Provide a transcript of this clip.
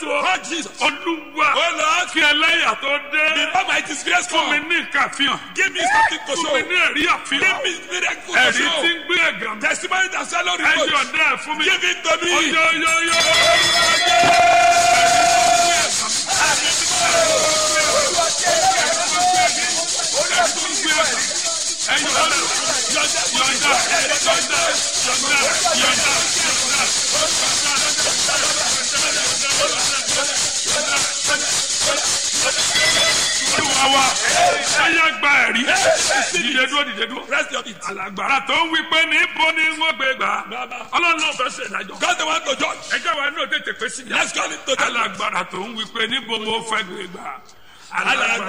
Lord Jesus. olúwa Oh Lord, kí ẹlẹ́yà tó dé before my disgrace fún mi come, ní ìkàfihàn give me something to fún show. mi ní ẹ̀rí Give àfihàn me miracle to ẹ̀rí tí show. ń gbé ẹ̀gàn mi Testimony that swallow ẹ̀yọ̀ reproach. dẹ́ fún mi Give it to me. oyoyoyo ẹ̀yọ̀ dẹ́ yọ̀ǹda yọ̀ǹda yọ̀ǹda yọ̀ǹda yọ̀ǹda. Olúwa wa ẹ̀yà gba ẹ̀rí dìde dúró dìde dúró. Rest your feet. Alàgbàrà tó ń wí pé níbo ni wọ́n gbé gbà. Ọlọ́run náà fẹ́ ṣe ìdájọ́. God the one to judge. Ẹjọ́ wa náà tètè pé sí. Let's call it to judge. Alàgbàrà tó ń wí pé níbo mo fẹ́ gbé gbà. Alàgbàrà